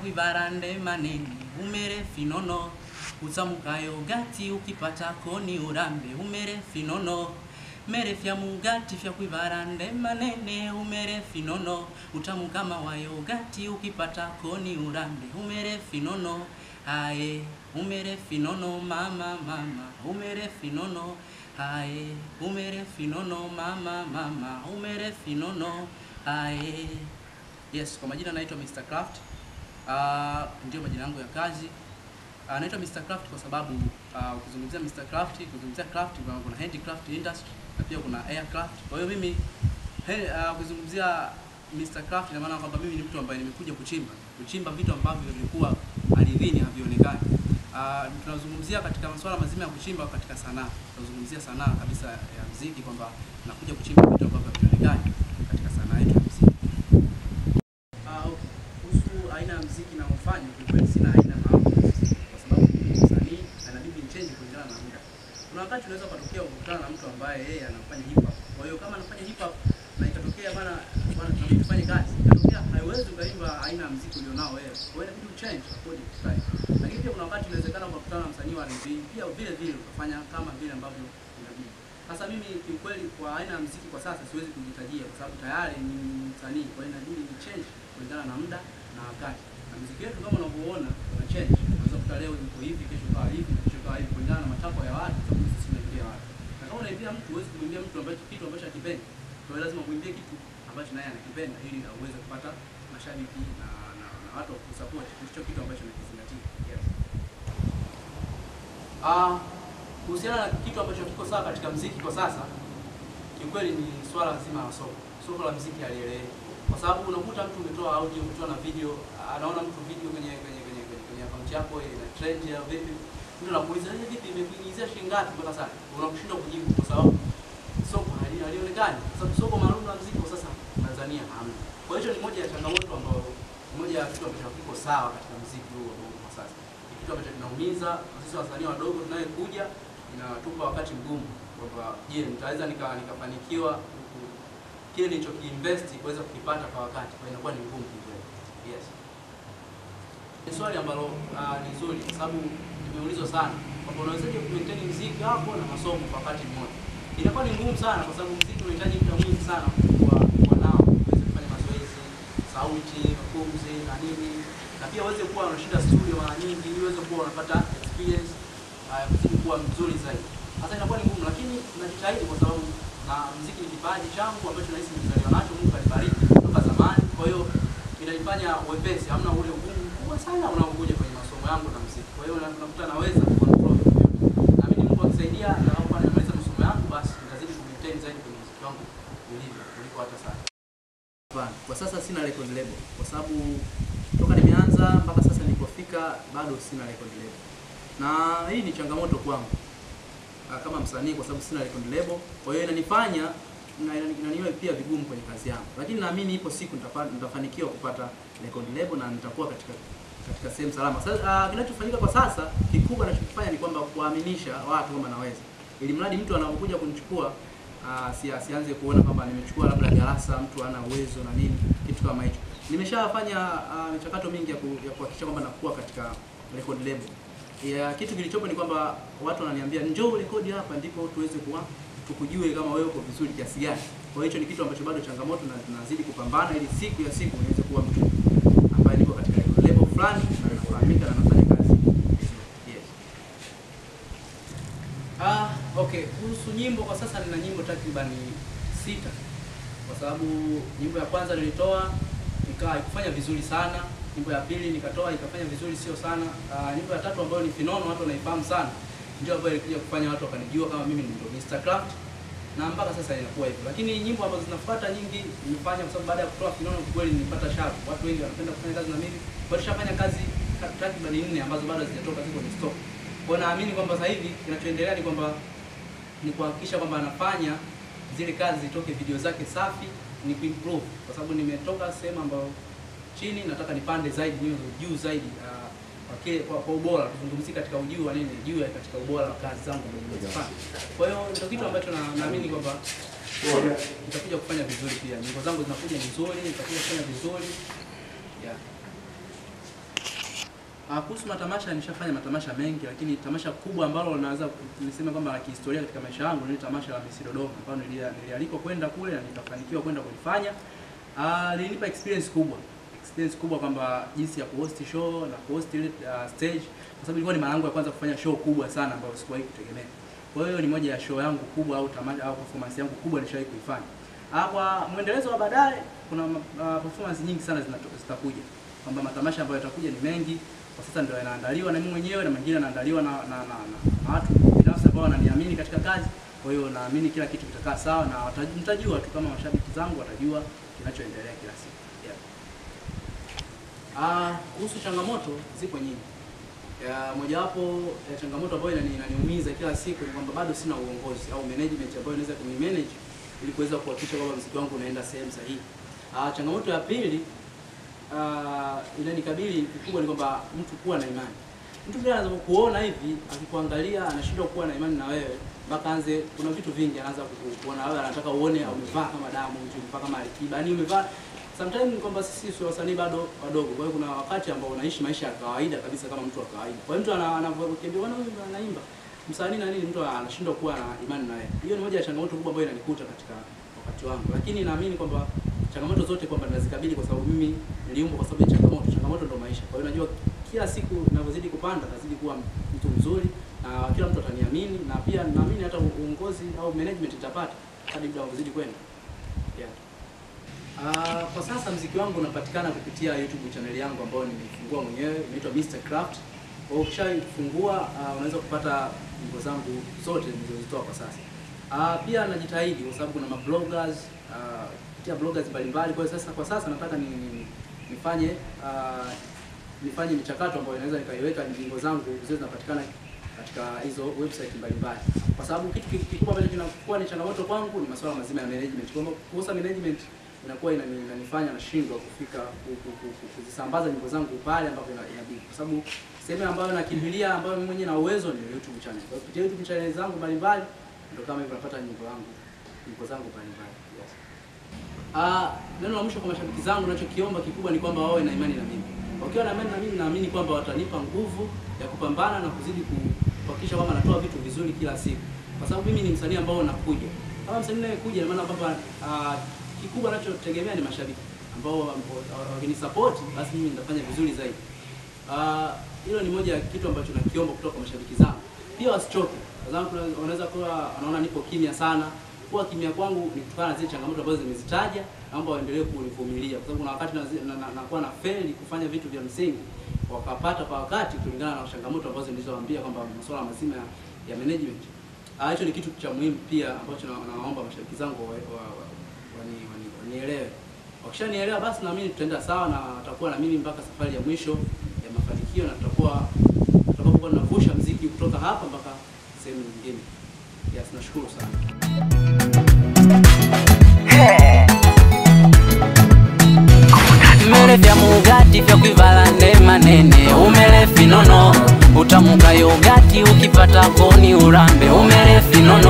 fyakwivarande manene umere finono utsamukayo gati ukipata koni urambe umere finono mere fya mugati fyakwivarande manene umere finono utamukama wayo gati ukipata koni urambe umere finono aye umere finono mama mama umere finono aye umere finono mama mama umere finono aye yes kwa majina naitwa Mr. Craft uh, ndio majina yangu ya kazi uh, naitwa Mr. Craft kwa sababu uh, ukizungumzia Mr. Craft ukizungumzia craft kuna, kuna handicraft industry na pia kuna aircraft kwa hiyo mimi he, uh, ukizungumzia Mr. Craft ina maana kwamba mimi ni mtu ambaye nimekuja kuchimba kuchimba vitu ambavyo vilikuwa ardhini havionekani. Uh, tunazungumzia katika masuala mazima ya kuchimba katika sanaa, tunazungumzia sanaa kabisa ya muziki kwamba nakuja kuchimba vitu ambavyo havionekani katika sanaa yetu ya muziki. Ah, okay. Kuhusu aina ya muziki naofanya, kiukweli sina aina maalum ya muziki kwa sababu mimi ni msanii na inabidi nichange kulingana na muda. Kuna wakati unaweza ukatokea ukutana na mtu ambaye yeye anafanya hip hop. Kwa hiyo kama anafanya hip hop na ikatokea bana bana tunabidi tufanye kazi. Ikatokea haiwezi ukaimba aina ya muziki ulionao wewe. Kwa hiyo inabidi uchange according to time. Lakini pia kuna wakati inawezekana ukakutana na msanii wa R&B pia vile vile ukafanya kama vile ambavyo inabidi. Sasa mimi kiukweli kwa aina ya muziki kwa sasa siwezi kujitajia kwa sababu tayari ni msanii, kwa hiyo inabidi ni change kulingana na muda na wakati. Na muziki wetu kama unavyoona una change. Unaweza kuta leo yuko hivi, kesho kawa hivi, na kesho kawa hivi kulingana na matakwa ya watu, kwa sababu sisi tunaimbia watu. Na kama unaimbia mtu huwezi kumwimbia mtu ambacho kitu ambacho hakipendi. Kwa hiyo lazima muimbie kitu ambacho naye anakipenda ili aweze kupata mashabiki na, na, na watu wa kusupport hicho kitu ambacho anakizingatia. Yes. Ah, kuhusiana na kitu ambacho kiko sawa katika mziki kwa sasa, kiukweli ni swala zima la soko. Soko la mziki halieleweki, kwa sababu unakuta mtu umetoa audio, umetoa na video, anaona mtu video kwenye kwenye kwenye kwenye, kwenye account yako ina trend ya vipi, mtu anakuuliza hivi vipi, imekuingizia shilingi ngapi mpaka sasa, unakushindwa kujibu kwa sababu soko hali- halionekani, kwa sababu soko maalum la mziki kwa sasa Tanzania hamna. Kwa hiyo ni moja ya changamoto ambayo ni moja ya kitu ambacho hakiko sawa katika mziki huu wa bongo kwa sasa. Ni kitu ambacho kinaumiza na sisi wasanii wadogo tunayekuja, inatupa wakati mgumu kwamba je, nitaweza nika nikafanikiwa ku- kile nilichokiinvest kuweza kukipata kwa wakati, kwa hiyo inakuwa ni ngumu kidogo. Yes. Ni swali ambalo uh, ni zuri kwa sababu nimeulizwa sana kwamba unawezaje kumaintain muziki wako na masomo kwa wakati mmoja. Inakuwa ni ngumu sana kwa sababu muziki unahitaji muda mwingi sana kwa kwa nao uweze kufanya mazoezi, sauti, mapumzi na nini, na pia uweze kuwa unashinda studio mara nyingi ili uweze kuwa unapata experience uh, ya kuzidi kuwa mzuri zaidi. Sasa inakuwa ni ngumu, lakini najitahidi kwa sababu na muziki ni kipaji changu ambacho nahisi nimezaliwa nacho, Mungu kanibariki toka zamani. Kwa hiyo inanifanya uwepesi, hamna ule ugumu mkubwa sana unaokuja kwenye masomo yangu na muziki. Kwa hiyo unakuta naweza kucontrol vitu vyote. Na mimi Mungu akisaidia, nitakapokuwa nimemaliza masomo yangu, basi nitazidi kumaintain zaidi kwenye muziki wangu ulivyo kuliko hata sasa. Hapana, kwa sasa sina record label kwa sababu toka nimeanza mpaka sasa nilipofika bado sina record label, na hii ni changamoto kwangu ah, kama msanii kwa sababu sina record label. Kwa hiyo inanifanya na inani- inaniwa pia vigumu kwenye kazi yangu, lakini naamini ipo siku nitafa- nitafanikiwa kupata record label na nitakuwa katika katika sehemu salama. Sasa ah, kinachofanyika kwa sasa kikubwa nachokifanya ni kwamba kuwaaminisha watu kwamba naweza, ili mradi mtu anapokuja kunichukua ah, si asianze kuona kwamba nimechukua labda darasa, mtu ana uwezo na nini, kitu kama hicho. Nimeshafanya ah, michakato mingi ya ku- ya kuhakikisha kwamba nakuwa katika record label. Ya, kitu kilichopo ni kwamba watu wananiambia njoo rekodi hapa, ndipo tuweze kuwa tukujue kama wewe uko vizuri kiasi gani. Kwa hiyo hicho ni kitu ambacho bado changamoto na tunazidi kupambana ili siku ya siku niweze kuwa mtu ambaye niko katika level fulani na nafahamika na nafanya kazi vizuri. Yes. Ah, okay. Kuhusu nyimbo kwa sasa nina nyimbo takriban sita, kwa sababu nyimbo ya kwanza nilitoa ikawa haikufanya vizuri sana. Nyimbo ya pili nikatoa ikafanya vizuri sio sana. Ah, nyimbo ya tatu ambayo ni Finono watu wanaifahamu sana, ndio ambayo ilikuja kufanya watu wakanijua kama mimi ndio Mr. Craft na mpaka sasa inakuwa hivyo, lakini nyimbo ambazo zinafuata nyingi nimefanya kwa sababu baada ya kutoa Finono kweli nilipata shavu. Watu wengi wanapenda kufanya kazi na mimi, kwa hiyo nishafanya kazi ta- takriban nne ambazo bado hazijatoka, ziko kwenye stock. Kwa hiyo naamini kwamba sasa hivi kinachoendelea ni kwamba ni kuhakikisha kwamba anafanya zile kazi zitoke video zake safi, ni kuimprove kwa sababu nimetoka sehemu ambayo chini, nataka nipande zaidi, niwe juu zaidi ah, kwa kile kwa, kwa ubora, tuzungumzie katika ujuu wa nini, juu ya katika ubora wa kazi zangu ambazo nimezifanya. Kwa hiyo ndio kitu ambacho na, naamini kwamba nitakuja kufanya vizuri pia. Nyimbo zangu zinakuja vizuri, nitakuja kufanya vizuri yeah. Ah, kuhusu matamasha nishafanya matamasha mengi, lakini tamasha kubwa ambalo naweza niseme kwamba la kihistoria katika maisha yangu ni tamasha la Miss Dodoma ambalo nilia- nilialikwa kwenda kule na nikafanikiwa kwenda kulifanya. Ah, lilinipa experience kubwa experience kubwa kwamba jinsi ya kuhost show na kuhost ile uh, stage, kwa sababu ilikuwa ni mara yangu ya kwanza kufanya show kubwa sana ambayo sikuwahi kutegemea. Kwa hiyo ni moja ya show yangu kubwa au tamasha au performance yangu kubwa nishawahi kuifanya. Ah, kwa mwendelezo wa baadaye kuna uh, performance nyingi sana zinato- zitakuja kwamba matamasha ambayo yatakuja ni mengi kwa sasa ndio yanaandaliwa na mimi mwenyewe na mengine yanaandaliwa na, na, na, na, na watu binafsi ambao wananiamini katika kazi. Kwa hiyo naamini kila kitu kitakaa sawa na wata- mtajua tu kama mashabiki zangu watajua kinachoendelea kila siku. Yeah. Ah, kuhusu changamoto zipo nyingi. Ya, mojawapo ya changamoto ambayo inani- inaniumiza kila siku ni kwamba bado sina uongozi au management ambayo inaweza kunimanage ili kuweza kuhakikisha kwamba muziki wangu unaenda sehemu sahihi. Ah, changamoto ya pili ah, inanikabili kikubwa ni kwamba mtu kuwa na imani. Mtu pia anaweza kuona hivi akikuangalia anashindwa kuwa na imani na wewe mpaka anze, kuna vitu vingi anaanza kuku- kuona wewe, anataka uone umevaa kama Diamond, umevaa kama Alikiba, yani umevaa sometimes ni kwamba sisi sio wasanii bado wadogo. Kwa hiyo kuna wakati ambao unaishi maisha ya kawaida kabisa kama mtu wa kawaida. Kwa hiyo mtu ana- anavyokiambia bwana huyu anaimba msanii na nini, mtu anashindwa kuwa na imani na wewe. Hiyo ni moja ya changamoto kubwa ambayo inanikuta katika wakati wangu, lakini naamini kwamba changamoto zote kwamba nazikabili kwa sababu mimi niliumbwa kwa sababu ya changamoto. Changamoto ndo maisha. Kwa hiyo najua kila siku ninavyozidi kupanda nazidi kuwa mtu mzuri na kila mtu ataniamini, na pia naamini hata uongozi au management itapata hadi muda unavyozidi kwenda. Yeah. Ah, kwa sasa mziki wangu unapatikana kupitia YouTube channel yangu ambayo nimefungua mwenyewe inaitwa Mr Craft. Kwa hiyo ukishaifungua ah, unaweza kupata nyimbo zangu zote nilizozitoa kwa sasa. Ah, pia najitahidi kwa sababu kuna mabloggers ah, kupitia bloggers mbalimbali. Kwa hiyo sasa kwa sasa nataka ni, ni- nifanye ah, nifanye michakato ambayo inaweza nikaiweka nyimbo zangu ziwe zinapatikana katika hizo website mbalimbali, kwa sababu kitu ki- kikubwa ambacho kinakuwa ni changamoto kwangu ni masuala mazima ya management. Kwa hiyo kukosa management inakuwa inani- inanifanya nashindwa kufika ku- ku- ku- ku- kuzisambaza nyimbo zangu pale ambapo ina- inabidi, kwa sababu sehemu ambayo nakimbilia ambayo mimi mwenyewe na uwezo ni YouTube channel. Kwa hiyo kupitia YouTube channel zangu mbalimbali ndio kama hivyo napata nyimbo yangu nyimbo zangu mbalimbali. Yes. Ah, neno la mwisho kwa mashabiki zangu ninachokiomba kikubwa ni kwamba wawe na imani na mimi. Wakiwa na imani na mimi, naamini kwamba watanipa nguvu ya kupambana na kuzidi ku- kuhakikisha kwamba natoa vitu vizuri kila siku, kwa sababu mimi ni msanii ambao nakuja kama msanii anayekuja, ina maana kwamba ah, kikubwa nachotegemea ni mashabiki ambao wakinisupport, basi mimi nitafanya vizuri zaidi. Ah, hilo ni moja ya kitu ambacho nakiomba kutoka kwa mashabiki zangu. Pia wasichoke, kwa sababu kuna- wanaweza kuwa wanaona nipo kimya sana. Kuwa kimya kwangu ni kutokana na zile changamoto ambazo nimezitaja, naomba waendelee kunivumilia, kwa sababu kuna wakati nazi- na- na- nakuwa na feli kufanya vitu vya msingi wakapata kwa wakati, kulingana na changamoto ambazo nilizowaambia kwamba masuala mazima ya, ya management. Ah, hicho ni kitu cha muhimu pia ambacho na- nawaomba mashabiki zangu wa- wa- wa- wani- wani- wanielewe. Wakishanielewa basi naamini tutaenda sawa na watakuwa na mimi mpaka safari ya mwisho ya mafanikio, na tutakuwa tutakapokuwa tunavusha mziki kutoka hapa mpaka sehemu nyingine. Yes, nashukuru sana. Mmere vya mugati vya kuivala nde manene umere finono utamuka yogati ukipata koni urambe umere finono